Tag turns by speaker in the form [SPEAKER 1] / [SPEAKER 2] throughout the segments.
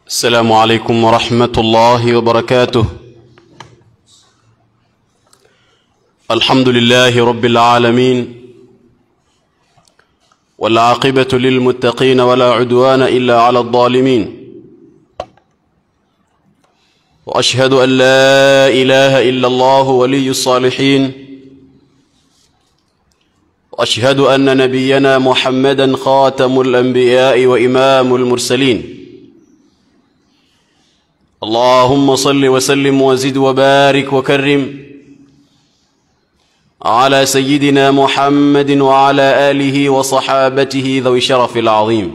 [SPEAKER 1] السلام عليكم ورحمة الله وبركاته الحمد لله رب العالمين والعاقبة للمتقين ولا عدوان إلا على الظالمين وأشهد أن لا إله إلا الله ولي الصالحين وأشهد أن نبينا محمدا خاتم الأنبياء وإمام المرسلين اللهم صل وسلم وزد وبارك وكرم على سيدنا محمد وعلى آله وصحابته ذوي الشرف العظيم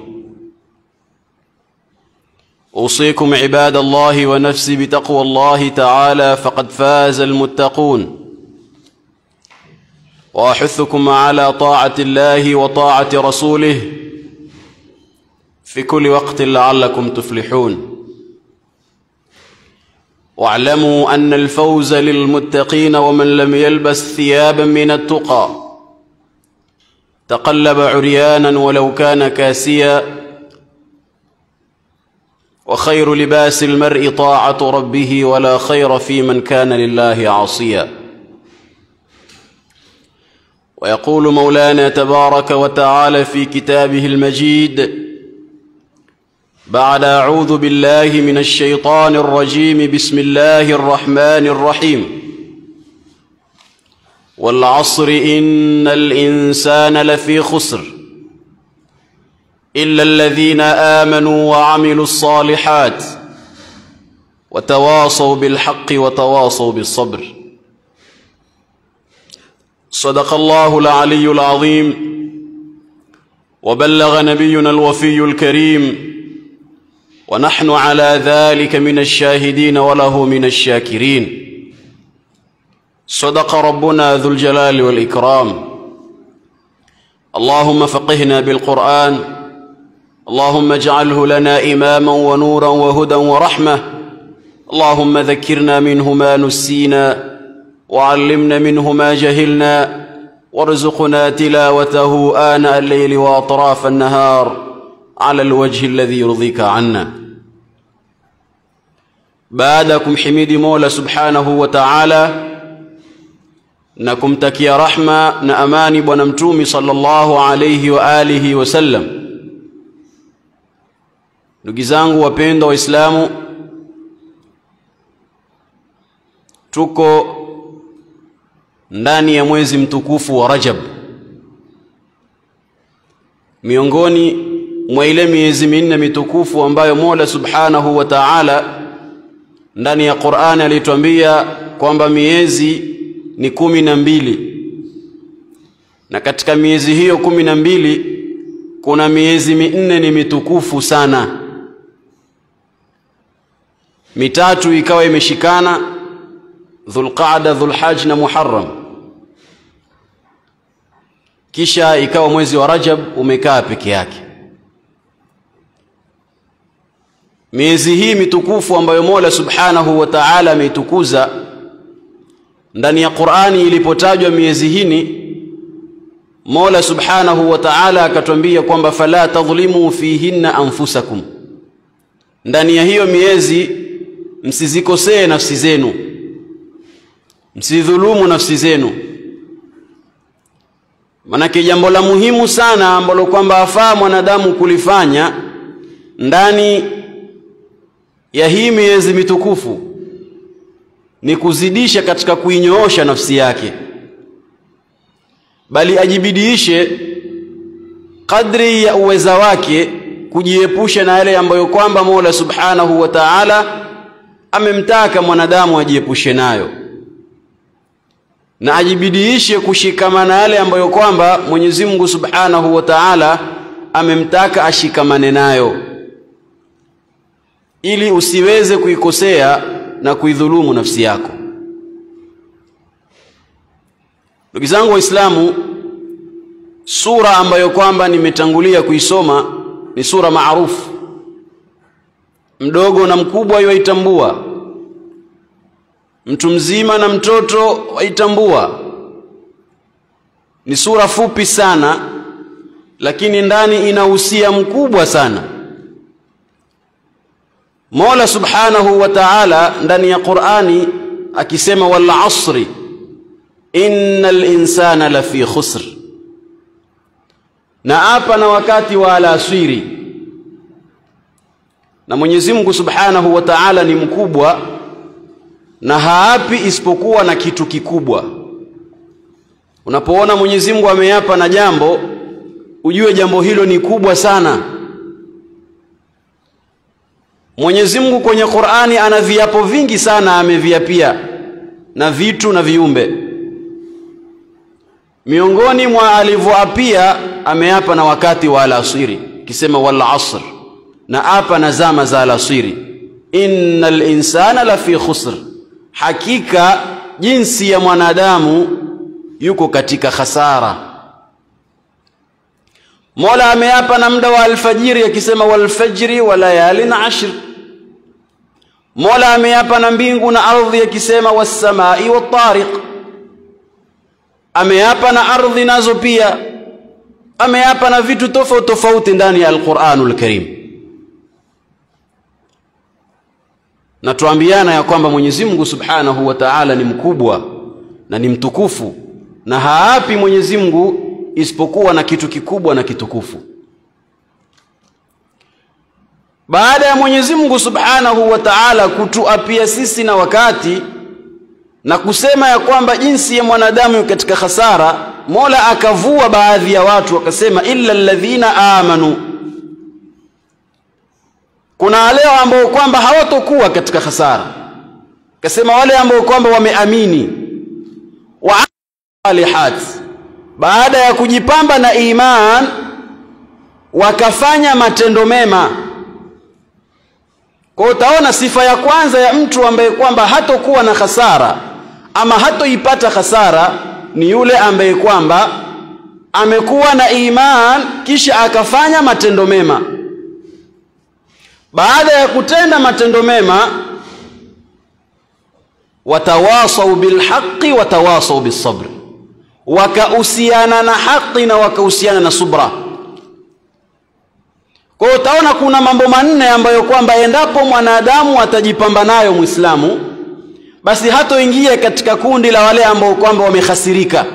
[SPEAKER 1] أوصيكم عباد الله ونفسي بتقوى الله تعالى فقد فاز المتقون وأحثكم على طاعة الله وطاعة رسوله في كل وقت لعلكم تفلحون واعلموا أن الفوز للمتقين ومن لم يلبس ثيابا من التقى تقلب عريانا ولو كان كاسيا وخير لباس المرء طاعة ربه ولا خير في من كان لله عاصيا ويقول مولانا تبارك وتعالى في كتابه المجيد بعد أعوذ بالله من الشيطان الرجيم بسم الله الرحمن الرحيم والعصر إن الإنسان لفي خسر إلا الذين آمنوا وعملوا الصالحات وتواصوا بالحق وتواصوا بالصبر صدق الله العلي العظيم وبلغ نبينا الوفي الكريم ونحن على ذلك من الشاهدين وله من الشاكرين صدق ربنا ذو الجلال والإكرام اللهم فقهنا بالقرآن اللهم اجعله لنا إماما ونورا وهدى ورحمة اللهم ذكرنا منه ما نسينا وعلمنا منه ما جهلنا وارزقنا تلاوته آناء الليل وأطراف النهار على الوجه الذي يرضيك عنا baadakum himidi mola subhanahu wa taala na kumtakia rahma na amani bwana mtumi sallallahu alayhi wa alihi wasallam ndugu zangu wapendwa waislamu tuko ndani ya mwezi mtukufu wa rajab miongoni mwa ile miezi minne mitukufu ambayo mola subhanahu wa taala ndani ya Qur'ani alituambia kwamba miezi ni kumi na mbili na katika miezi hiyo kumi na mbili kuna miezi minne ni mitukufu sana mitatu ikawa imeshikana Dhulqaada, Dhulhajj na Muharram kisha ikawa mwezi wa Rajab umekaa peke yake miezi hii mitukufu ambayo Mola Subhanahu wa Ta'ala ameitukuza ndani ya Qur'ani ilipotajwa miezi hini Mola Subhanahu wa Ta'ala akatwambia kwamba fala tadhlimu fihinna anfusakum ndani ya hiyo miezi msizikosee nafsi zenu msidhulumu nafsi zenu manake jambo la muhimu sana ambalo kwamba afaa mwanadamu kulifanya ndani ya hii miezi mitukufu ni kuzidisha katika kuinyoosha nafsi yake bali ajibidiishe kadri ya uweza wake kujiepusha na yale ambayo kwamba Mola Subhanahu wa Ta'ala amemtaka mwanadamu ajiepushe nayo na ajibidiishe kushikamana yale ambayo kwamba Mwenyezi Mungu Subhanahu wa Ta'ala amemtaka ashikamane nayo ili usiweze kuikosea na kuidhulumu nafsi yako. Ndugu zangu Waislamu, sura ambayo kwamba nimetangulia kuisoma ni sura maarufu, mdogo na mkubwa yaitambua, mtu mzima na mtoto waitambua. Ni sura fupi sana, lakini ndani ina usia mkubwa sana Mola Subhanahu wa Ta'ala ndani ya Qur'ani akisema wal asri innal insana lafi khusr, na hapa na wakati wa alasiri. Na Mwenyezi Mungu Subhanahu wa Ta'ala ni mkubwa na haapi isipokuwa na kitu kikubwa. Unapoona Mwenyezi Mungu ameapa na jambo, ujue jambo hilo ni kubwa sana. Mwenyezi Mungu kwenye Qur'ani ana viapo vingi sana ameviapia na vitu na viumbe. Miongoni mwa alivyoapia ameapa na wakati wa alasiri, kisema wal asr, na apa na zama za alasiri, innal insana lafi khusr, hakika jinsi ya mwanadamu yuko katika khasara. Mola ameapa na muda wa alfajiri akisema walfajri wa layalin ashr. Mola ameapa na mbingu na ardhi akisema wassamai wattariq. Ameapa na ardhi nazo pia, ameapa na vitu tofauti tofauti ndani ya Alquranul Karim. Na tuambiana ya kwamba Mwenyezi Mungu Subhanahu wa Ta'ala ni mkubwa na ni mtukufu na haapi Mwenyezi Mungu isipokuwa na kitu kikubwa na kitukufu. Baada ya Mwenyezi Mungu Subhanahu wa Ta'ala kutuapia sisi na wakati na kusema ya kwamba jinsi ya mwanadamu katika hasara, Mola akavua baadhi ya watu akasema, illa alladhina amanu, kuna wale ambao kwamba hawatokuwa katika hasara, akasema wale ambao kwamba wameamini wa salihat baada ya kujipamba na iman wakafanya matendo mema. Kwa utaona sifa ya kwanza ya mtu ambaye kwamba hatokuwa na hasara ama hatoipata hasara ni yule ambaye kwamba amekuwa na iman kisha akafanya matendo mema. Baada ya kutenda matendo mema, watawasau bilhaqi watawasau bisabri wakahusiana na haki na wakahusiana na subra. Kwa hiyo utaona kuna mambo manne ambayo kwamba endapo mwanadamu atajipamba nayo Muislamu, basi hatoingia katika kundi la wale ambao kwamba wamehasirika.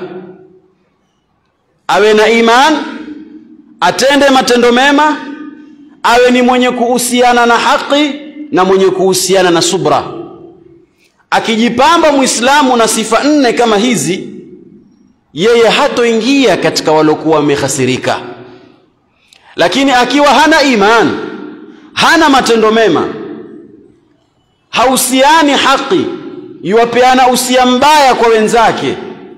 [SPEAKER 1] Awe na iman, atende matendo mema, awe ni mwenye kuhusiana na haki na mwenye kuhusiana na subra. Akijipamba Muislamu na sifa nne kama hizi yeye hatoingia katika walokuwa wamehasirika. Lakini akiwa hana iman, hana matendo mema, hausiani haki, yuwapeana usia mbaya kwa wenzake,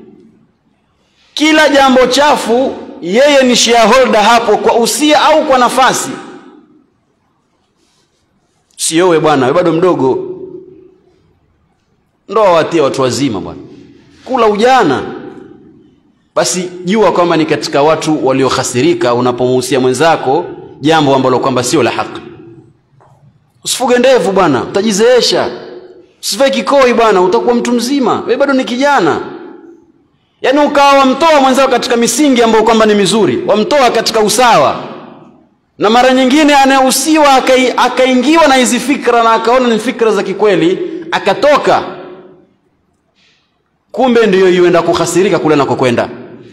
[SPEAKER 1] kila jambo chafu yeye ni shareholder hapo kwa usia au kwa nafasi. Siowe bwana, we bado mdogo, ndoa watia watu wazima bwana, kula ujana basi jua kwamba ni katika watu waliohasirika unapomuhusia mwenzako jambo ambalo kwamba sio la haki. Usifuge ndevu bwana, utajizeesha. Usivae kikoi bwana, utakuwa mtu mzima, wewe bado ni kijana. Yaani ukawa wamtoa mwenzako katika misingi ambayo kwamba ni mizuri, wamtoa katika usawa, na mara nyingine anayehusiwa akaingiwa na hizi fikra na akaona ni fikra za kikweli, akatoka, kumbe ndiyo yuenda kuhasirika kule nakokwenda.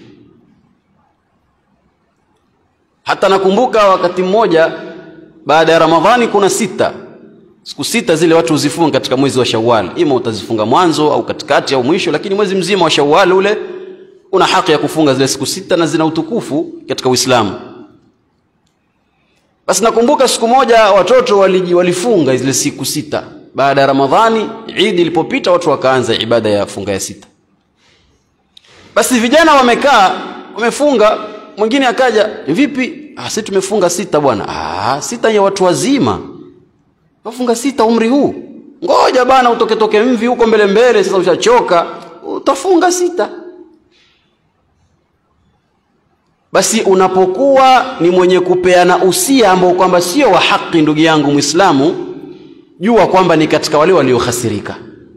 [SPEAKER 1] Hata nakumbuka wakati mmoja baada ya Ramadhani kuna sita siku sita zile watu huzifunga katika mwezi wa Shawwal, ima utazifunga mwanzo au katikati au mwisho, lakini mwezi mzima wa Shawwal ule una haki ya kufunga zile siku sita na zina utukufu katika Uislamu. Basi nakumbuka siku moja watoto waliji, walifunga zile siku sita baada ya Ramadhani. Idi ilipopita watu wakaanza ibada ya funga ya sita. Basi vijana wamekaa wamefunga mwingine akaja, vipi? Ah, sisi tumefunga sita bwana. Ah, sita ya watu wazima, wafunga sita umri huu? Ngoja bana, utoke toke mvi huko mbele mbele, sasa ushachoka, utafunga sita. Basi unapokuwa ni mwenye kupeana usia ambao kwamba sio wa haki, ndugu yangu Muislamu, jua kwamba ni katika wale waliohasirika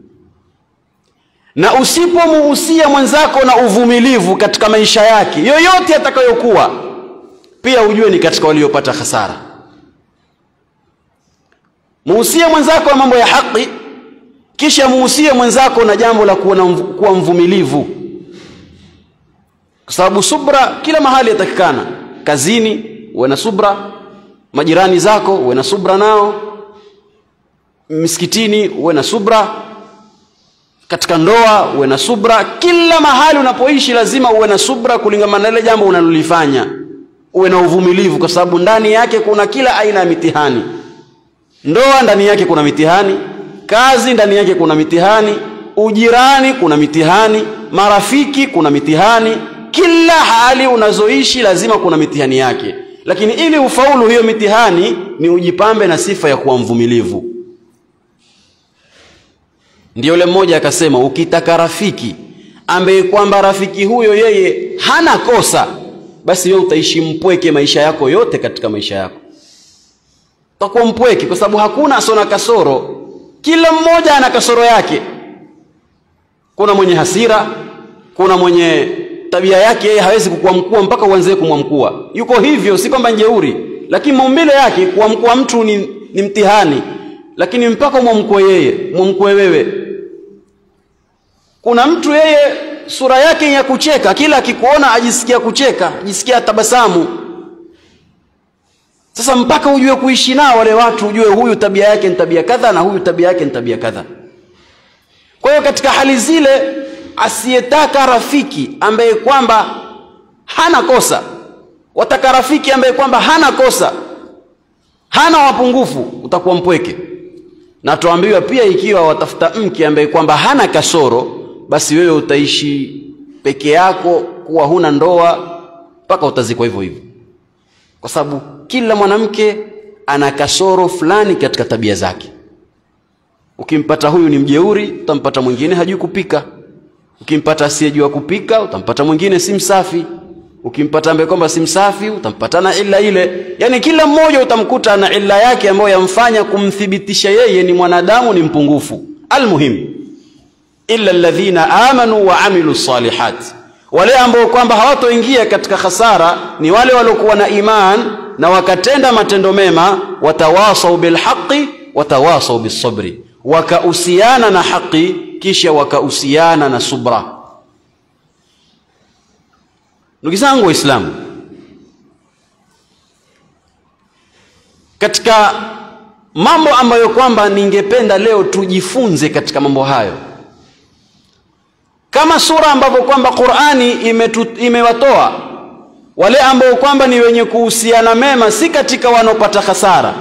[SPEAKER 1] na usipomuhusia mwenzako na uvumilivu katika maisha yake yoyote atakayokuwa, pia ujue ni katika waliopata hasara. Muusie mwenzako na mambo ya haki, kisha muusie mwenzako na jambo la kuwa mvumilivu, kwa sababu subra kila mahali yatakikana. Kazini uwe na subra, majirani zako uwe na subra nao, msikitini uwe na subra, katika ndoa uwe na subra. Kila mahali unapoishi lazima uwe na subra kulingana na ile jambo unalolifanya, uwe na uvumilivu, kwa sababu ndani yake kuna kila aina ya mitihani. Ndoa ndani yake kuna mitihani, kazi ndani yake kuna mitihani, ujirani kuna mitihani, marafiki kuna mitihani. Kila hali unazoishi lazima kuna mitihani yake, lakini ili ufaulu hiyo mitihani ni ujipambe na sifa ya kuwa mvumilivu. Ndiyo yule mmoja akasema, ukitaka rafiki ambaye kwamba rafiki huyo yeye hana kosa, basi wewe utaishi mpweke maisha yako yote. Katika maisha yako utakuwa mpweke, kwa sababu hakuna asona kasoro. Kila mmoja ana kasoro yake. Kuna mwenye hasira, kuna mwenye tabia yake yeye hawezi kukuamkua mpaka uanze kumwamkua. Yuko hivyo, si kwamba njeuri, lakini maumbile yake kuamkua mtu ni, ni mtihani, lakini mpaka umwamkue yeye, mwamkue wewe. Kuna mtu yeye sura yake ya kucheka, kila akikuona ajisikia kucheka, ajisikia tabasamu. Sasa mpaka ujue kuishi nao wale watu, ujue huyu tabia yake ni tabia kadha na huyu tabia yake ni tabia kadha. Kwa hiyo katika hali zile, asiyetaka rafiki ambaye kwamba hana kosa, wataka rafiki ambaye kwamba hana kosa, hana wapungufu, utakuwa mpweke. Na tuambiwa pia, ikiwa watafuta mke ambaye kwamba hana kasoro, basi wewe utaishi peke yako, kuwa huna ndoa mpaka utazikwa hivyo hivyo, kwa sababu kila mwanamke ana kasoro fulani katika tabia zake. Ukimpata huyu ni mjeuri, utampata mwingine hajui kupika. Ukimpata asiyejua kupika, utampata mwingine si msafi. Ukimpata ambaye kwamba si msafi, utampata na illa ile. Yaani kila mmoja utamkuta na illa yake ambayo yamfanya kumthibitisha yeye ni mwanadamu, ni mpungufu. Almuhim, illa alladhina amanu wa amilu salihat, wale ambao kwamba hawatoingia katika khasara ni wale waliokuwa na iman na wakatenda matendo mema, watawasau bilhaqi watawasau bisabri, wakahusiana na haki kisha wakahusiana na subra. Ndugu zangu Waislamu, katika mambo ambayo kwamba ningependa leo tujifunze katika mambo hayo, kama sura ambavyo kwamba Qur'ani imewatoa wale ambao kwamba ni wenye kuhusiana mema, si katika wanaopata hasara.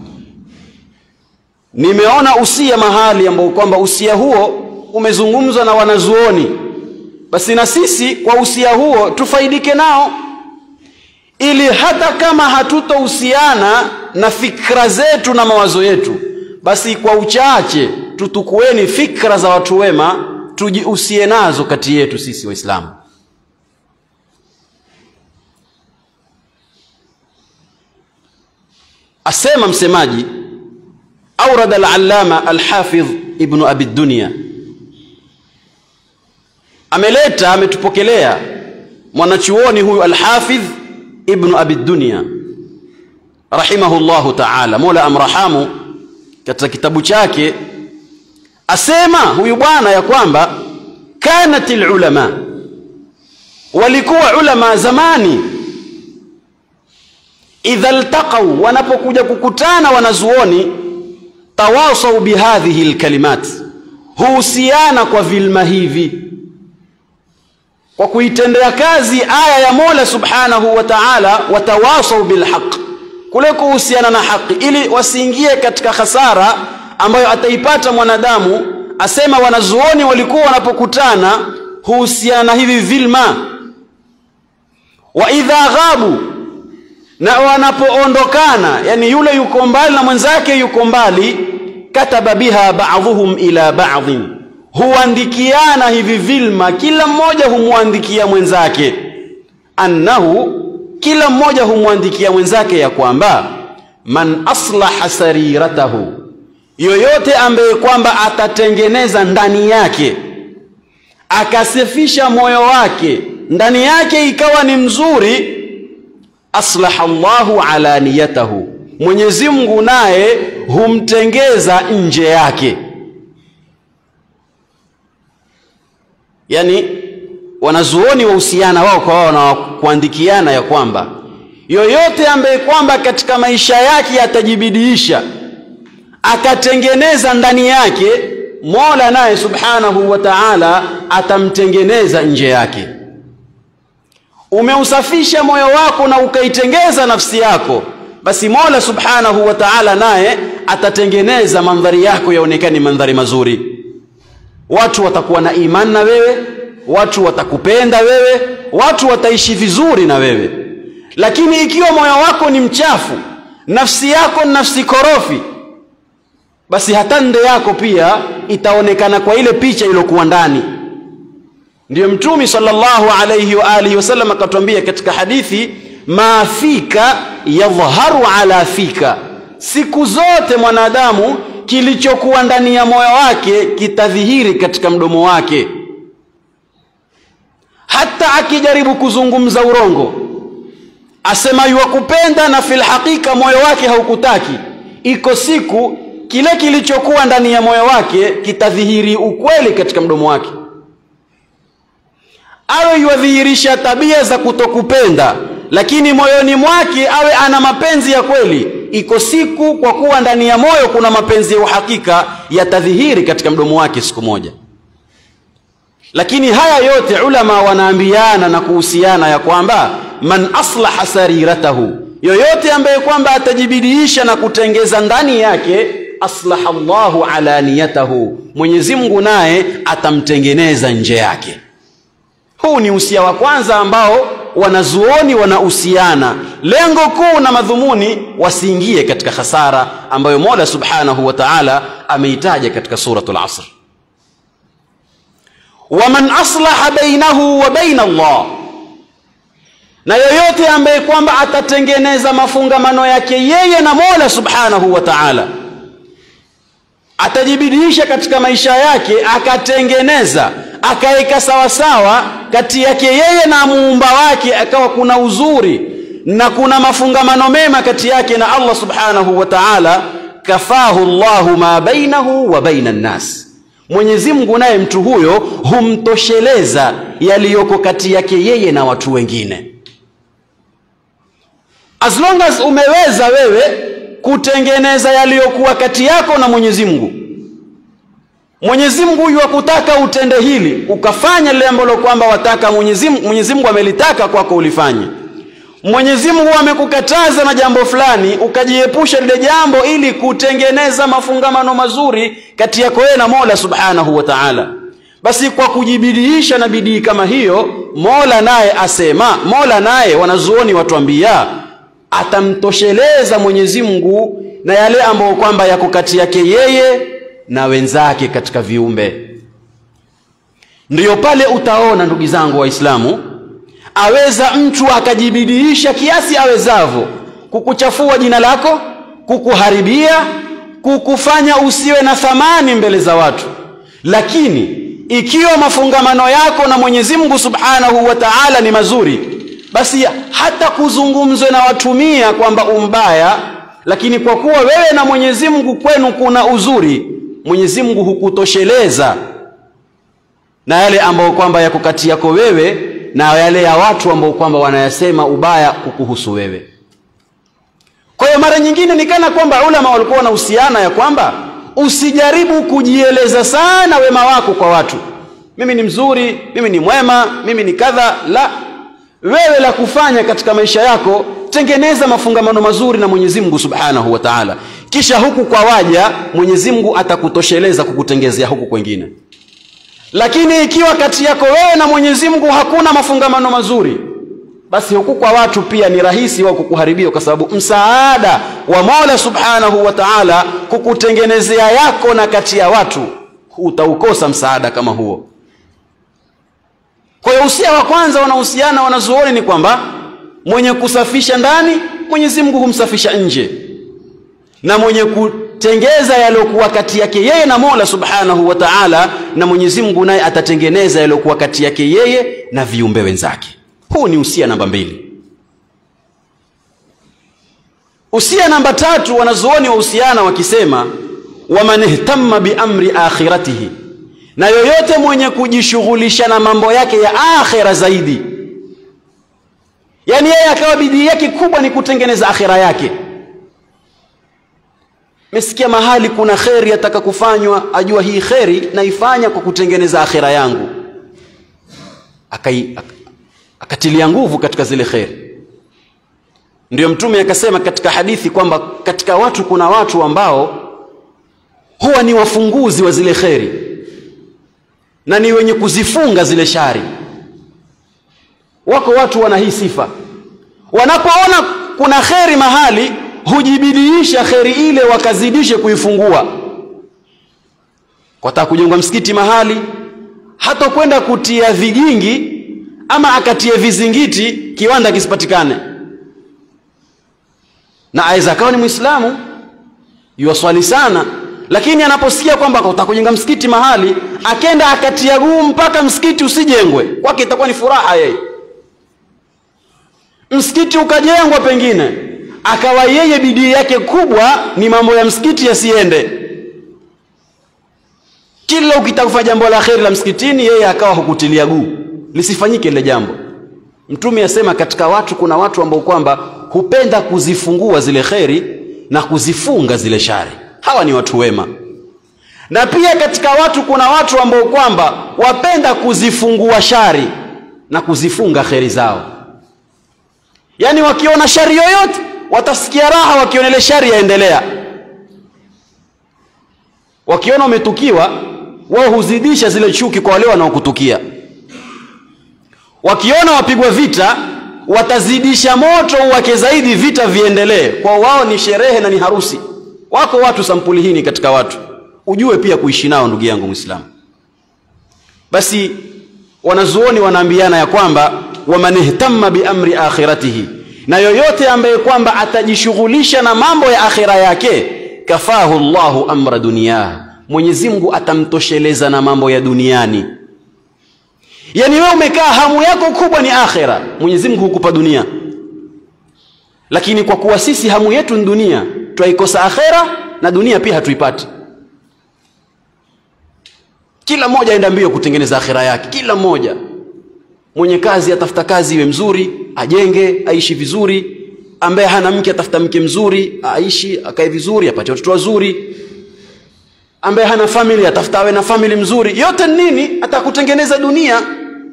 [SPEAKER 1] Nimeona usia mahali ambao kwamba usia huo umezungumzwa na wanazuoni, basi na sisi kwa usia huo tufaidike nao, ili hata kama hatutohusiana na fikra zetu na mawazo yetu, basi kwa uchache tutukueni fikra za watu wema, tujihusie nazo kati yetu sisi Waislamu. Asema msemaji aurada al-allama al-hafidh ibnu abi dunya, ameleta ametupokelea mwanachuoni huyu al-hafidh ibnu abi dunya rahimahullahu ta'ala, mola amrahamu, katika kitabu chake asema huyu bwana ya kwamba kanat ulama, walikuwa ulama zamani idha ltaqau, wanapokuja kukutana wanazuoni, tawasau bihadhihi lkalimat, huhusiana kwa vilma hivi, kwa kuitendea kazi aya ya Mola subhanahu wa ta'ala, watawasau bilhaq, kule kuhusiana na haki, ili wasiingie katika hasara ambayo ataipata mwanadamu. Asema wanazuoni walikuwa wanapokutana huhusiana na hivi vilma. Wa idha ghabu na wanapoondokana, yani yule yuko mbali na mwenzake yuko mbali, kataba biha ba'dhuhum ila ba'dhin, huandikiana hivi vilma, kila mmoja humwandikia mwenzake, annahu, kila mmoja humwandikia mwenzake ya kwamba man aslaha sariratahu, yoyote ambaye kwamba atatengeneza ndani yake akasifisha moyo wake, ndani yake ikawa ni mzuri aslaha Allahu alaniyatahu, Mwenyezi Mungu naye humtengeza nje yake yani wanazuoni wahusiana wao kwa wao na kuandikiana ya kwamba yoyote ambaye kwamba katika maisha yake atajibidiisha akatengeneza ndani yake mola naye subhanahu wa taala atamtengeneza nje yake umeusafisha moyo wako na ukaitengeza nafsi yako basi mola subhanahu wa taala naye atatengeneza mandhari yako yaonekane mandhari mazuri watu watakuwa na imani na wewe watu watakupenda wewe watu wataishi vizuri na wewe lakini ikiwa moyo wako ni mchafu nafsi yako ni nafsi korofi basi hata nde yako pia itaonekana kwa ile picha iliyokuwa ndani ndiyo mtumi sallallahu alayhi wa alihi wasallam akatwambia katika hadithi ma fika yadhharu ala fika siku zote mwanadamu kilichokuwa ndani ya moyo wake kitadhihiri katika mdomo wake hata akijaribu kuzungumza urongo asema yuwakupenda na fil hakika moyo wake haukutaki iko siku kile kilichokuwa ndani ya moyo wake kitadhihiri ukweli katika mdomo wake awe yuwadhihirisha tabia za kutokupenda lakini moyoni mwake awe ana mapenzi ya kweli iko siku kwa kuwa ndani ya moyo kuna mapenzi ya uhakika yatadhihiri katika mdomo wake siku moja lakini haya yote ulama wanaambiana na kuhusiana ya kwamba man aslaha sariratahu yoyote ambaye kwamba atajibidiisha na kutengeza ndani yake aslaha Allahu alaniyatahu Mwenyezi Mungu naye atamtengeneza nje yake huu ni usia wa kwanza ambao wanazuoni wanahusiana lengo kuu na madhumuni wasiingie katika hasara ambayo Mola Subhanahu wa Ta'ala ameitaja katika suratul Asr waman aslaha bainahu wa baina Allah na yoyote ambaye kwamba atatengeneza mafungamano yake yeye na Mola Subhanahu wa Ta'ala atajibidiisha katika maisha yake akatengeneza akaweka sawasawa kati yake yeye na muumba wake akawa kuna uzuri na kuna mafungamano mema kati yake na Allah subhanahu wa ta'ala kafahu Allahu ma bainahu wa baina nnas Mwenyezi Mungu naye mtu huyo humtosheleza yaliyoko kati yake yeye na watu wengine as long as umeweza wewe kutengeneza yaliyokuwa kati yako na Mwenyezi Mungu Mwenyezi Mungu huyu akutaka utende hili ukafanya lile ambalo kwamba wataka Mwenyezi Mungu Mwenyezi Mungu amelitaka kwako ulifanye Mwenyezi Mungu amekukataza na jambo fulani ukajiepusha lile jambo ili kutengeneza mafungamano mazuri kati yako wewe na Mola Subhanahu wa Ta'ala basi kwa kujibidiisha na bidii kama hiyo Mola naye asema Mola naye wanazuoni watuambia atamtosheleza Mwenyezi Mungu na yale ambayo kwamba yako kati yake yeye na wenzake katika viumbe ndiyo pale utaona ndugu zangu waislamu aweza mtu akajibidiisha kiasi awezavyo kukuchafua jina lako kukuharibia kukufanya usiwe na thamani mbele za watu lakini ikiwa mafungamano yako na Mwenyezi Mungu Subhanahu wa Ta'ala ni mazuri basi hata kuzungumzwe na watumia kwamba umbaya lakini kwa kuwa wewe na Mwenyezi Mungu kwenu kuna uzuri Mwenyezi Mungu hukutosheleza na yale ambayo kwamba yako kati yako wewe na yale ya watu ambao kwamba wanayasema ubaya kukuhusu wewe. Kwa hiyo mara nyingine ni kana kwamba ulama walikuwa wanahusiana ya kwamba usijaribu kujieleza sana wema wako kwa watu. Mimi ni mzuri, mimi ni mwema, mimi ni kadha. La, wewe la kufanya katika maisha yako, tengeneza mafungamano mazuri na Mwenyezi Mungu Subhanahu wa Ta'ala, kisha huku kwa waja Mwenyezi Mungu atakutosheleza kukutengezea huku kwengine. Lakini ikiwa kati yako wewe na Mwenyezi Mungu hakuna mafungamano mazuri, basi huku kwa watu pia ni rahisi wao kukuharibia, kwa sababu msaada wa Mola Subhanahu wa Ta'ala kukutengenezea yako na kati ya watu utaukosa msaada kama huo. Kwa hiyo usia wa kwanza wanahusiana wanazuoni ni kwamba mwenye kusafisha ndani Mwenyezi Mungu humsafisha nje, na mwenye kutengeza yaliyokuwa kati yake yeye na Mola Subhanahu wa Ta'ala, na Mwenyezi Mungu naye atatengeneza yaliyokuwa kati yake yeye na viumbe wenzake. Huu ni usia namba mbili. usia namba tatu wanazuoni wa uhusiana wakisema waman ihtamma biamri akhiratihi na yoyote mwenye kujishughulisha na mambo yake ya akhira zaidi yaani yeye akawa bidii yake kubwa ni kutengeneza akhira yake mesikia mahali kuna kheri ataka kufanywa ajua hii kheri naifanya kwa kutengeneza akhira yangu Akai, ak, akatilia nguvu katika zile kheri ndio mtume akasema katika hadithi kwamba katika watu kuna watu ambao huwa ni wafunguzi wa zile kheri na ni wenye kuzifunga zile shari wako watu wana hii sifa wanapoona kuna kheri mahali hujibidiisha kheri ile wakazidishe kuifungua kwataka kujengwa msikiti mahali hata kwenda kutia vigingi ama akatie vizingiti kiwanda kisipatikane na aweza akawa ni mwislamu yuwaswali sana lakini anaposikia kwamba utakujenga msikiti mahali akenda akatia guu mpaka msikiti usijengwe kwake itakuwa ni furaha yeye msikiti ukajengwa pengine akawa yeye bidii yake kubwa ni mambo ya msikiti yasiende kila ukitaka kufanya jambo la kheri la msikitini yeye akawa hukutilia guu lisifanyike lile jambo mtume asema katika watu kuna watu ambao kwamba hupenda kuzifungua zile kheri na kuzifunga zile shari hawa ni watu wema na pia katika watu kuna watu ambao kwamba wapenda kuzifungua shari na kuzifunga kheri zao yaani wakiona shari yoyote watasikia raha wakiona ile shari yaendelea wakiona umetukiwa wao huzidisha zile chuki kwa wale wanaokutukia wakiona wapigwa vita watazidisha moto wake zaidi vita viendelee kwa wao ni sherehe na ni harusi wako watu sampuli hii ni katika watu ujue pia kuishi nao ndugu yangu mwislamu basi wanazuoni wanaambiana ya kwamba waman ihtamma biamri akhiratihi na yoyote ambaye kwamba atajishughulisha na mambo ya akhira yake kafahu llahu amra duniyah mwenyezi mungu atamtosheleza na mambo ya duniani yaani wewe umekaa hamu yako kubwa ni akhira mwenyezi mungu hukupa dunia lakini kwa kuwa sisi hamu yetu ni dunia twaikosa akhera na dunia pia hatuipati kila mmoja aenda mbio kutengeneza akhira yake kila mmoja mwenye kazi atafuta kazi iwe mzuri ajenge aishi vizuri ambaye hana mke atafuta mke mzuri aishi akae vizuri apate watoto wazuri ambaye hana family atafuta awe na family mzuri yote nini atakutengeneza dunia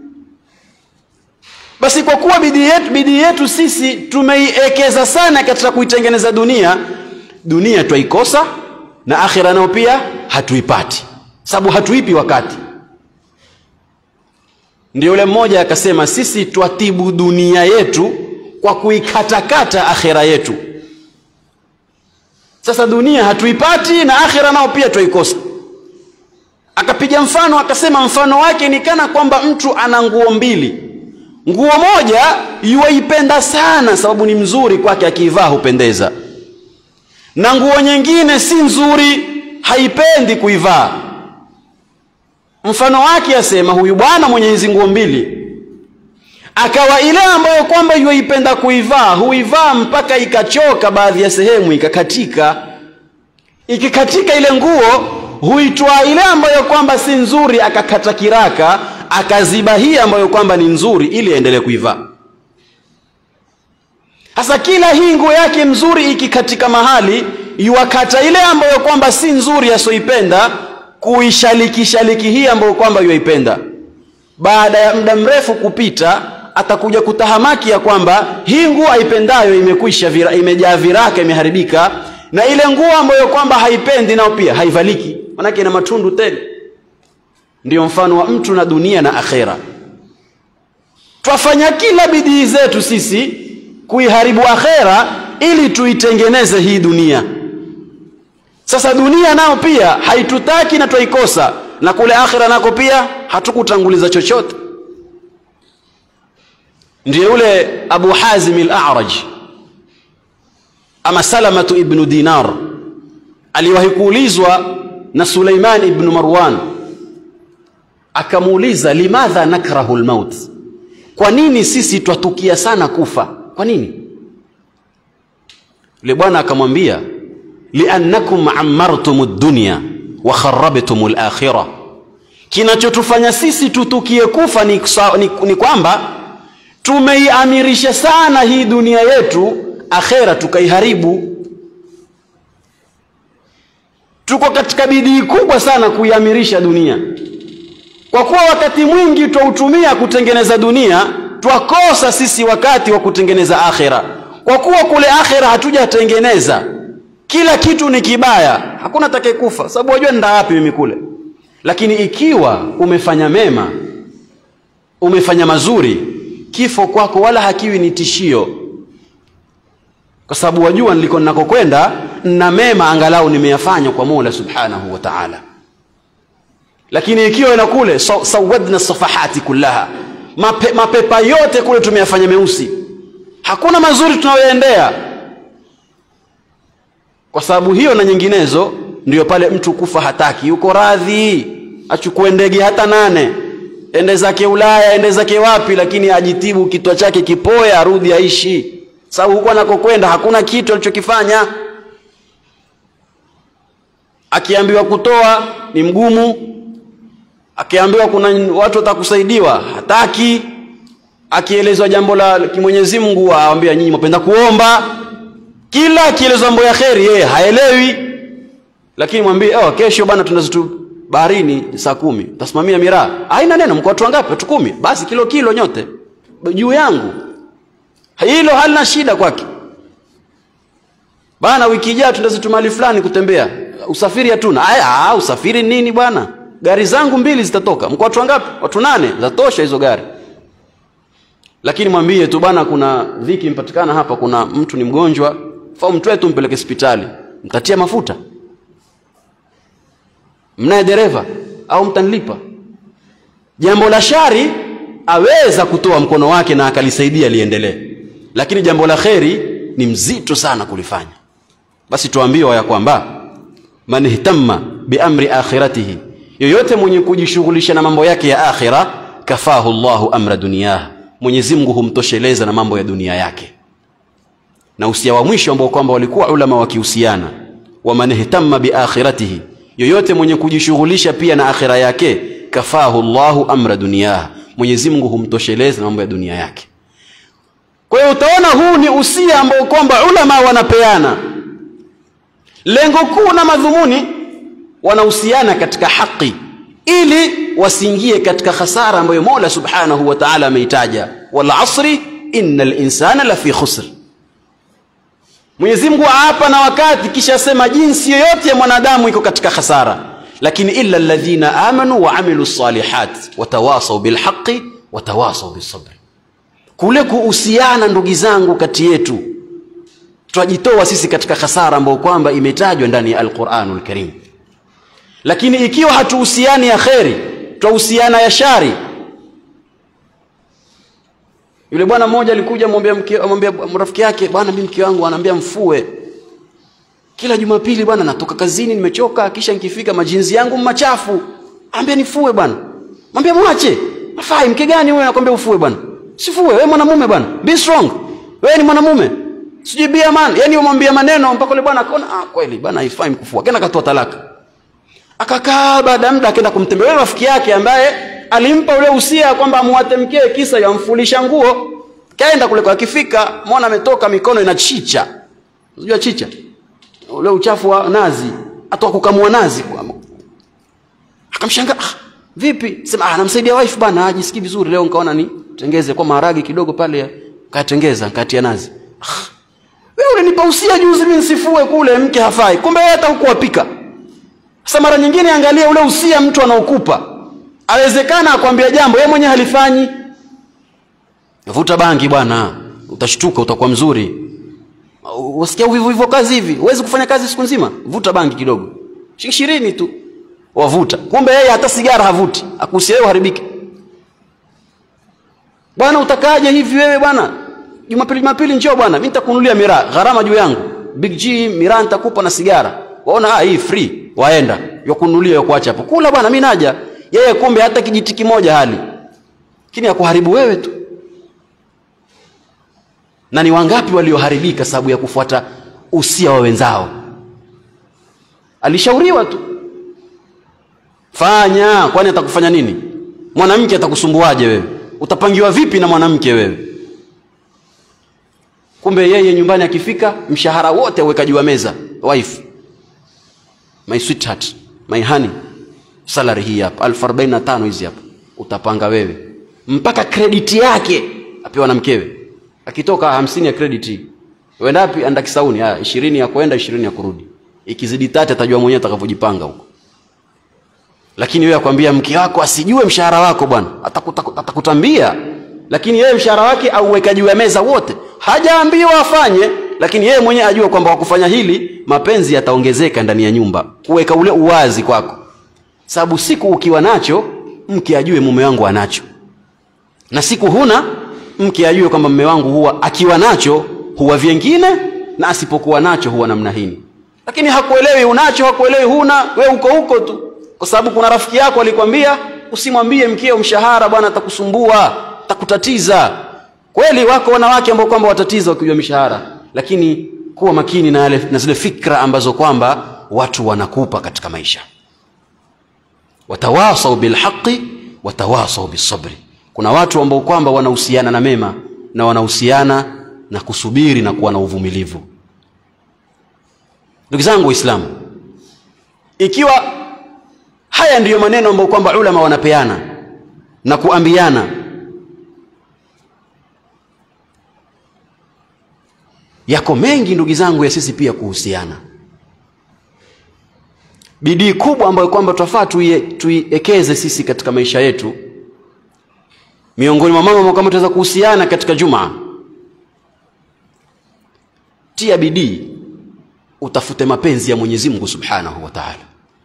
[SPEAKER 1] basi kwa kuwa bidii yetu, bidii yetu sisi tumeiekeza sana katika kuitengeneza dunia dunia twaikosa na akhira nao pia hatuipati sababu hatuipi wakati ndio yule mmoja akasema sisi twatibu dunia yetu kwa kuikatakata akhira yetu sasa dunia hatuipati na akhira nao pia twaikosa akapiga mfano akasema mfano wake ni kana kwamba mtu ana nguo mbili nguo moja yuwaipenda sana sababu ni mzuri kwake akiivaa hupendeza na nguo nyingine si nzuri haipendi kuivaa mfano wake asema huyu bwana mwenye hizi nguo mbili akawa ile ambayo kwamba yuaipenda kuivaa huivaa mpaka ikachoka baadhi ya sehemu ikakatika ikikatika ile nguo huitwaa ile ambayo kwamba si nzuri akakata kiraka akaziba hii ambayo kwamba ni nzuri ili aendelee kuivaa sasa kila hii nguo yake mzuri ikikatika mahali yuwakata ile ambayo kwamba si nzuri asioipenda kuishalikishaliki hii ambayo kwamba yuaipenda baada ya muda mrefu kupita atakuja kutahamaki ya kwamba hii nguo aipendayo imekwisha vira, imejaa viraka imeharibika na ile nguo ambayo kwamba haipendi nao pia haivaliki manake ina matundu tele ndiyo mfano wa mtu na dunia na akhera twafanya kila bidii zetu sisi kuiharibu akhera ili tuitengeneze hii dunia sasa dunia nao pia haitutaki na twaikosa na kule akhira nako pia hatukutanguliza chochote ndiye yule abu hazim al-a'raj ama salamatu ibnu dinar aliwahi kuulizwa na suleiman ibnu marwan akamuuliza limadha nakrahu lmaut kwa nini sisi twatukia sana kufa kwa nini yule bwana akamwambia liannakum ammartum ad-dunya wa kharrabtum al-akhirah kinachotufanya sisi tutukie kufa ni, ni, ni kwamba tumeiamirisha sana hii dunia yetu akhera tukaiharibu tuko katika bidii kubwa sana kuiamirisha dunia kwa kuwa wakati mwingi twautumia kutengeneza dunia twakosa sisi wakati wa kutengeneza akhera kwa kuwa kule akhera hatujatengeneza kila kitu ni kibaya hakuna atakayekufa sababu wajua nda wapi mimi kule lakini ikiwa umefanya mema umefanya mazuri kifo kwako wala hakiwi ni tishio kwa sababu wajua niliko ninakokwenda na mema angalau nimeyafanya kwa Mola Subhanahu wa Ta'ala lakini ikiwa ina kule sawadna safahati kullaha Mape, mapepa yote kule tumeyafanya meusi hakuna mazuri tunayoendea kwa sababu hiyo na nyinginezo ndiyo pale mtu kufa hataki yuko radhi achukue ndege hata nane ende zake Ulaya ende zake wapi lakini ajitibu kitwa chake kipoe arudi aishi sababu huko anakokwenda hakuna kitu alichokifanya akiambiwa kutoa ni mgumu akiambiwa kuna watu watakusaidiwa hataki akielezwa jambo la kimwenyezi Mungu aambia nyinyi mpenda kuomba kila akielezwa mambo ya kheri yeye haelewi lakini mwambie oh, kesho bana tunazitu baharini saa kumi tasimamia miraa haina neno mko watu wangapi watu kumi basi kilo kilo nyote juu yangu hilo halina shida kwake bana wiki ijayo tundazitu mahali fulani kutembea usafiri hatuna aya usafiri nini bwana gari zangu mbili zitatoka mko watu wangapi watu nane zatosha hizo gari lakini mwambie tu bana kuna dhiki impatikana hapa kuna mtu ni mgonjwa fau mtwe tu mpeleke hospitali mtatia mafuta mnaye dereva au mtanilipa jambo la shari aweza kutoa mkono wake na akalisaidia liendelee lakini jambo la kheri ni mzito sana kulifanya basi tuambiwa ya kwamba man ihtamma biamri akhiratihi yoyote mwenye kujishughulisha na mambo yake ya akhira kafahu llahu amra duniyah mwenyezi mungu humtosheleza na mambo ya dunia yake na usia wa mwisho ambao kwamba walikuwa ulama wakihusiana waman ihtamma biakhiratihi yoyote mwenye kujishughulisha pia na akhira yake kafahu llahu amra duniyah mwenyezi mungu humtosheleza na mambo ya dunia yake kwa hiyo utaona huu ni usia ambao kwamba ulama wanapeana lengo kuu na madhumuni wanahusiana katika haki ili wasiingie katika khasara ambayo mola subhanahu wa taala ameitaja wal asri inna linsana lafi khusr mwenyezi mungu aapa na wakati kisha asema jinsi yoyote ya mwanadamu iko katika khasara lakini illa alladhina amanu wa amilu salihat watawasau bilhaqi watawasau bisabri kule kuhusiana ndugu zangu kati yetu twajitoa sisi katika khasara ambayo kwamba imetajwa ndani ya alquranul karim lakini ikiwa hatuhusiani ya kheri twahusiana ya shari yule bwana mmoja alikuja amwambia rafiki yake bwana mimi mke wangu anaambia mfue kila jumapili bwana natoka kazini nimechoka kisha nikifika majinzi yangu machafu ambia nifue bwana mwambia mwache afai mke gani wewe anakwambia ufue bwana sifue wewe mwanamume bwana be strong wewe ni mwanamume sijui be a man yani umwambia maneno mpaka yule bwana akaona ah kweli bwana haifai mkufua kenda katoa talaka akakaa baada ya muda akaenda kumtembelea rafiki yake ambaye alimpa ule usia kwamba amwatemkee kisa yamfulisha nguo kaenda kule kwa akifika mwana ametoka mikono inachicha unajua chicha ule uchafu wa nazi atoka kukamua nazi akamshangaa ah, vipi sema ah, namsaidia wife bana ajisikii vizuri leo nikaona ni tengeze kwa maharagi kidogo pale katengeza katia nazi ah, wewe ulinipa usia juzi mimi nisifue kule mke hafai kumbe yeye hata hukuwapika sasa mara nyingine angalia ule usia mtu anaokupa awezekana akwambia jambo yeye mwenyewe halifanyi vuta bangi bwana utashtuka utakuwa mzuri wasikia uvivu hivyo kazi hivi huwezi kufanya kazi siku nzima vuta bangi kidogo shilingi ishirini tu wavuta kumbe yeye hata sigara havuti akusia wewe uharibike bwana utakaje hivi wewe bwana jumapili jumapili njoo bwana mimi nitakununulia miraa gharama juu yangu big g miraa nitakupa na sigara waona ah hii free waenda yakununulia yakuacha hapo kula bwana mimi naja yeye kumbe hata kijiti kimoja hali lakini akuharibu wewe tu na ni wangapi walioharibika sababu ya kufuata usia wa wenzao alishauriwa tu fanya kwani atakufanya nini mwanamke atakusumbuaje wewe utapangiwa vipi na mwanamke wewe kumbe yeye nyumbani akifika mshahara wote aweka juu ya meza wife my sweetheart my honey salary hii hapa elfu arobaini na tano hizi hapa utapanga wewe mpaka krediti yake apewa na mkewe akitoka hamsini ya krediti uenda wapi anda kisauni haya ishirini ya kwenda ishirini ya kurudi ikizidi tati atajua mwenyewe atakavyojipanga huko lakini wewe akwambia mke wako asijue mshahara wako bwana atakuta- atakutambia lakini yeye mshahara wake auweka juu ya meza wote hajaambiwa afanye lakini yeye mwenyewe ajua kwamba kwa kufanya hili mapenzi yataongezeka ndani ya nyumba kuweka ule uwazi kwako sababu siku ukiwa nacho mke ajue mume wangu anacho na siku huna mke ajue kwamba mume wangu huwa akiwa nacho huwa vyengine na asipokuwa nacho huwa namna hini lakini hakuelewi unacho hakuelewi huna we uko huko tu kwa sababu kuna rafiki yako alikwambia usimwambie mkeo mshahara bwana atakusumbua atakutatiza kweli wako wanawake ambao kwamba watatiza wakijua mishahara lakini kuwa makini na, yale, na zile fikra ambazo kwamba watu wanakupa katika maisha watawasau bilhaqi watawasau bisabri kuna watu ambao kwamba wanahusiana na mema na wanahusiana na kusubiri na kuwa na uvumilivu ndugu zangu waislamu ikiwa haya ndiyo maneno ambayo kwamba ulama wanapeana na kuambiana yako mengi ndugu zangu ya sisi pia kuhusiana bidii kubwa ambayo kwamba twafaa tuie- tuiekeze sisi katika maisha yetu miongoni mwa mambo ambayo kwamba tunaweza kuhusiana katika jumaa tia bidii utafute mapenzi ya mwenyezi mungu subhanahu wa taala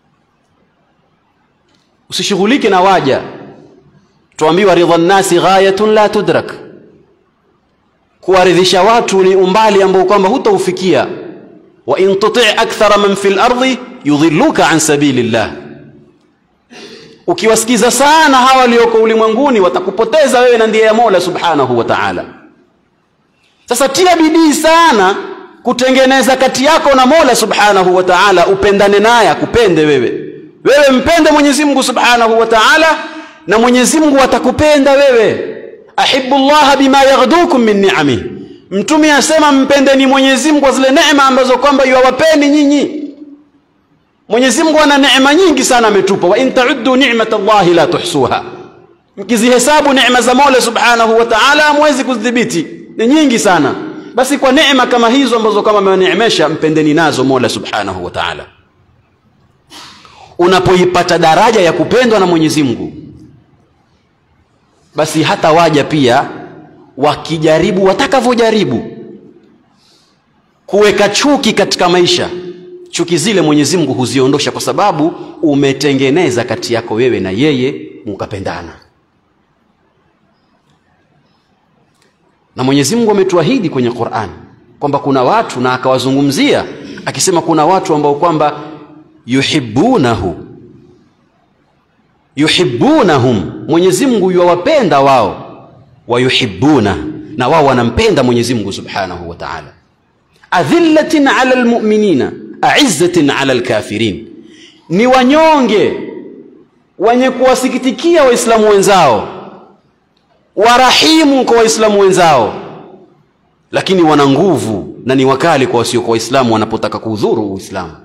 [SPEAKER 1] usishughulike na waja tuambiwa ridha nnasi ghayatun la tudrak kuwaridhisha watu ni umbali ambao kwamba hutaufikia wa in tuti akthara man fi lardi yudhilluka an sabilillah ukiwasikiza sana hawa walioko ulimwenguni watakupoteza wewe na ndiye ya mola subhanahu wa taala sasa tia bidii sana kutengeneza kati yako na mola subhanahu wa taala upendane naye akupende wewe wewe mpende mwenyezi mungu subhanahu wa taala na mwenyezi mungu atakupenda wewe ahibu llaha bima yaghdukum min niamih mtume asema mpendeni mwenyezi mungu kwa zile neema ambazo kwamba yuwawapeni nyinyi mwenyezi mungu ana neema nyingi sana ametupa wa in tauddu ni'mata llahi la tuhsuha mkizihesabu neema za mola subhanahu wa taala hamwezi kuzidhibiti ni nyingi sana basi kwa neema kama hizo ambazo kama amewaneemesha mpendeni nazo mola subhanahu wa taala unapoipata daraja ya kupendwa na mwenyezi mungu basi hata waja pia wakijaribu watakavyojaribu kuweka chuki katika maisha chuki zile mwenyezi mungu huziondosha kwa sababu umetengeneza kati yako wewe na yeye mukapendana na mwenyezi mungu ametuahidi kwenye quran kwamba kuna watu na akawazungumzia akisema kuna watu ambao kwamba yuhibunahu yuhibunahum mwenyezi mungu yuwawapenda wao wayuhibuna na wao wanampenda mwenyezi mungu subhanahu wa taala adhillatin ala lmuminina aizzatin ala lkafirin ni wanyonge wenye kuwasikitikia waislamu wenzao warahimu kwa waislamu wenzao lakini wana nguvu na ni wakali kwa wasiokuwa waislamu wanapotaka kuudhuru uislamu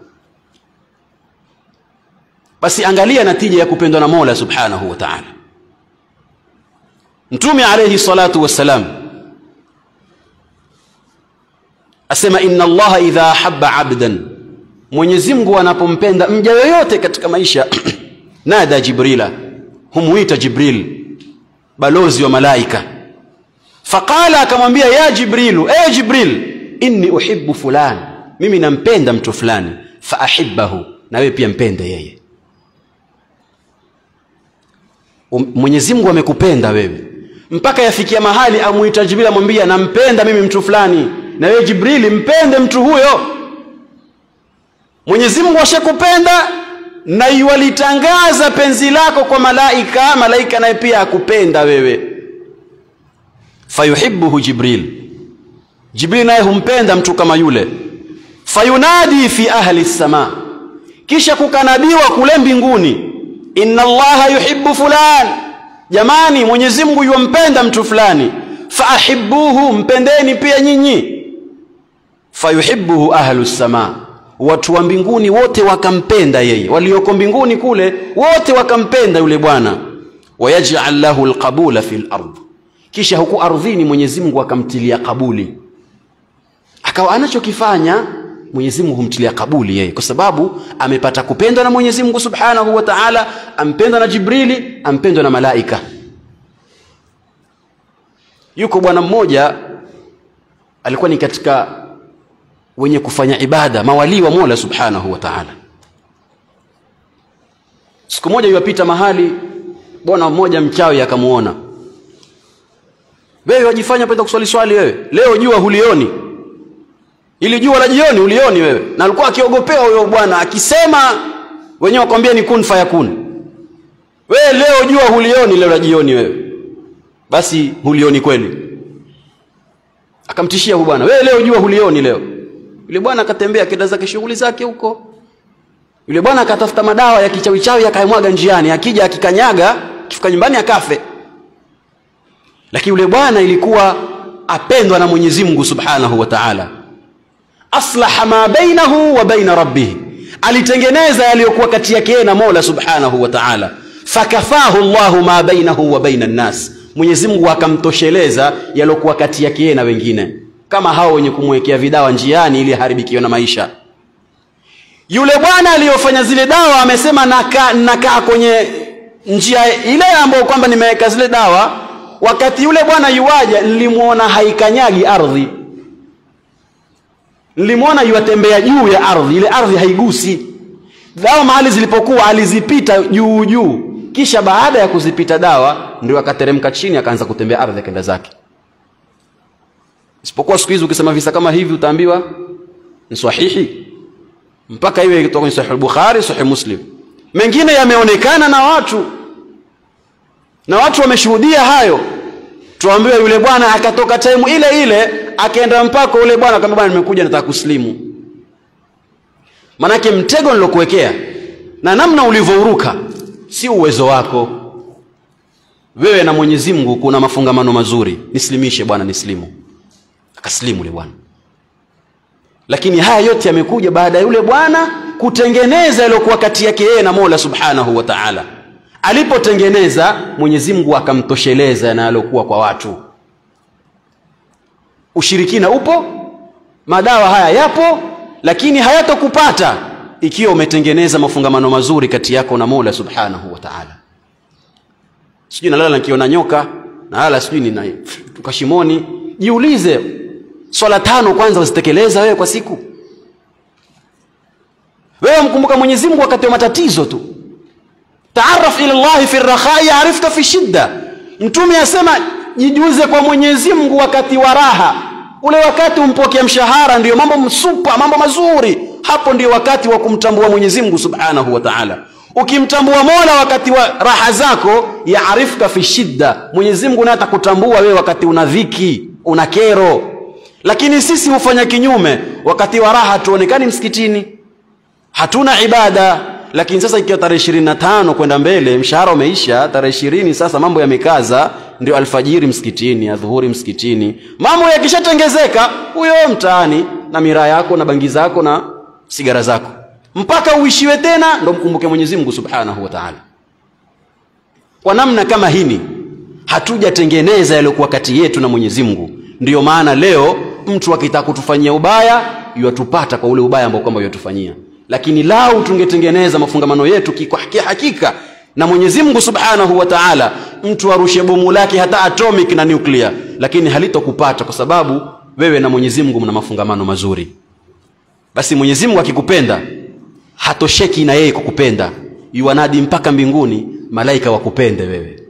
[SPEAKER 1] basi angalia natija ya kupendwa na mola subhanahu wa taala mtume alaihi salatu wassalam asema inna allaha idha ahaba abdan mwenyezi mungu anapompenda mja yoyote katika maisha nada jibrila humwita jibril balozi wa malaika faqala akamwambia ya jibrilu e jibril inni uhibu fulan mimi nampenda mtu fulani faahibahu na wewe pia mpende yeye Um- mwenyezi mungu amekupenda wewe mpaka yafikia mahali amuita jibril amwambia nampenda mimi mtu fulani na wewe jibrili mpende mtu huyo mwenyezi mungu ashakupenda na iwalitangaza penzi lako kwa malaika malaika naye pia akupenda wewe fayuhibuhu jibril jibril naye humpenda mtu kama yule fayunadi fi ahli lsama kisha kukanadiwa kule mbinguni inna allaha yuhibbu fulan jamani mwenyezi mungu yuwampenda mtu fulani faahibuhu mpendeni pia nyinyi fayuhibuhu ahlu lsama watu wa mbinguni wote wakampenda yeye walioko mbinguni kule wote wakampenda yule bwana wayajal lahu lqabula fi lard kisha huku ardhini mwenyezi mungu akamtilia kabuli akawa anachokifanya mwenyezi mungu humtilia kabuli yeye kwa sababu amepata kupendwa na mwenyezi mungu subhanahu wa taala ampendwa na jibrili ampendwa na malaika yuko bwana mmoja alikuwa ni katika wenye kufanya ibada mawalii wa mola subhanahu wa taala siku moja yuwapita mahali bwana mmoja mchawi akamuona wewe wajifanya penda kuswali swali wewe leo jua hulioni ili jua la jioni ulioni wewe na alikuwa akiogopea huyo bwana akisema wenyewe wakwambia ni kun fayakun wewe leo jua hulioni leo la jioni wewe basi hulioni kweli akamtishia huyu bwana wewe leo jua hulioni leo yule bwana akatembea kenda zake shughuli zake huko yule bwana akatafuta madawa ya kichawichawi akayamwaga njiani akija akikanyaga kifika nyumbani akafe lakini yule bwana ilikuwa apendwa na mwenyezi mungu subhanahu wa taala aslaha ma bainahu wa baina rabbih alitengeneza yaliyokuwa kati yake yeye na mola subhanahu wa taala fakafahu llahu ma bainahu wa baina nnas mwenyezi mungu akamtosheleza yaliyokuwa kati yake yeye na wengine kama hao wenye kumwekea vidawa njiani ili aharibikiwe na maisha yule bwana aliyofanya zile dawa amesema nakaa naka kwenye njia ile ambayo kwamba nimeweka zile dawa wakati yule bwana yuwaja nilimwona haikanyagi ardhi nilimwona yuwatembea juu ya ardhi ile ardhi haigusi dawa mahali zilipokuwa alizipita juu juu kisha baada ya kuzipita dawa ndio akateremka chini akaanza kutembea ardhi akaenda zake isipokuwa siku hizi ukisema visa kama hivi utaambiwa ni sahihi mpaka iwe kutoka kwenye sahih bukhari sahih muslim mengine yameonekana na watu na watu wameshuhudia hayo tuambiwe yule bwana akatoka time ile ile akaenda mpaka yule bwana akamwambia bwana nimekuja nataka kuslimu manake mtego nilokuwekea na namna ulivyouruka si uwezo wako wewe na mwenyezi mungu kuna mafungamano mazuri nislimishe bwana nislimu akaslimu yule bwana lakini haya yote yamekuja baada ya yule bwana kutengeneza yaliyokuwa kati yake yeye na mola subhanahu wa taala alipotengeneza mwenyezi mungu akamtosheleza na yaliyokuwa kwa watu ushirikina upo madawa haya yapo lakini hayatokupata ikiwa umetengeneza mafungamano mazuri kati yako na mola subhanahu wa taala sijui nalala nikiona nyoka nalala sijui ninatuka shimoni jiulize swala tano kwanza uzitekeleza wewe kwa siku wewe mkumbuka mwenyezi mungu wakati wa matatizo tu taaraf ila llahi fi rakhai arifta fi shidda mtume asema jijuze kwa mwenyezi mungu wakati wa raha ule wakati umpokea mshahara ndiyo mambo msupa mambo mazuri hapo ndio wakati wa kumtambua mwenyezi mungu subhanahu wa taala ukimtambua mola wakati wa raha zako yaarifka fi shidda mwenyezi mungu naye atakutambua wewe wakati una dhiki una kero lakini sisi hufanya kinyume wakati wa raha hatuonekani msikitini hatuna ibada lakini sasa ikiwa tarehe ishirini na tano kwenda mbele mshahara umeisha tarehe ishirini sasa mambo yamekaza ndio alfajiri msikitini adhuhuri msikitini mambo yakishatengezeka huyo mtaani na miraa yako na bangi zako na sigara zako mpaka uishiwe tena ndo mkumbuke mwenyezi mungu subhanahu wa taala kwa namna kama hini hatujatengeneza yaliyokuwa kati yetu na mwenyezi mungu ndiyo maana leo mtu akitaka kutufanyia ubaya yuwatupata kwa ule ubaya ambao kwamba yuwatufanyia lakini lau tungetengeneza mafungamano yetu kwa hakika na mwenyezi mungu subhanahu wa taala mtu arushe bomu lake hata atomic na nuclear lakini halitokupata kwa sababu wewe na mwenyezi mungu mna mafungamano mazuri basi mwenyezi mungu akikupenda hatosheki na yeye kwa kupenda yuwanadi mpaka mbinguni malaika wakupende wewe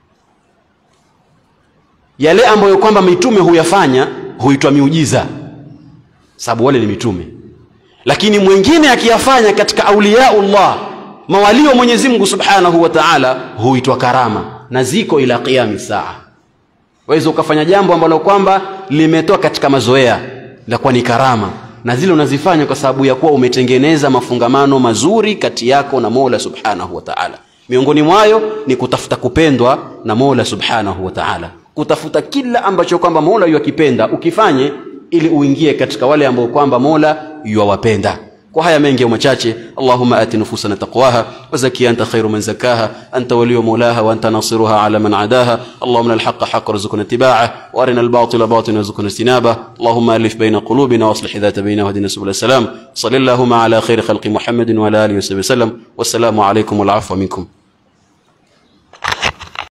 [SPEAKER 1] yale ambayo kwamba mitume huyafanya huitwa miujiza sababu wale ni mitume lakini mwingine akiyafanya katika auliyaullah mawalio mwenyezi mungu subhanahu wa taala huitwa karama na ziko ila qiyami saa waweza ukafanya jambo ambalo kwamba limetoka katika mazoea lakuwa ni karama na zile unazifanya kwa sababu ya kuwa umetengeneza mafungamano mazuri kati yako na mola subhanahu wa taala miongoni mwayo ni kutafuta kupendwa na mola subhanahu wa taala kutafuta kila ambacho kwamba mola yuakipenda ukifanye ili uingie katika wale ambao kwamba mola yuwawapenda kwa haya mengi au machache allahumma ati nufusana taqwaha wazaki anta khairu man zakaha anta waliyu mawlaha wa anta nasiruha ala man adaha allahumma alhaqa haqqa warzuqna ittiba'ah wa arina albatila batilan warzuqna ijtinabah allahumma alif bayna qulubina wa aslih dhata bainana wa hdina subul salam sallallahu ala khairi khalqi muhammadin wa ala alihi wa sahbihi wasallam wassalamu alaykum wal afwa minkum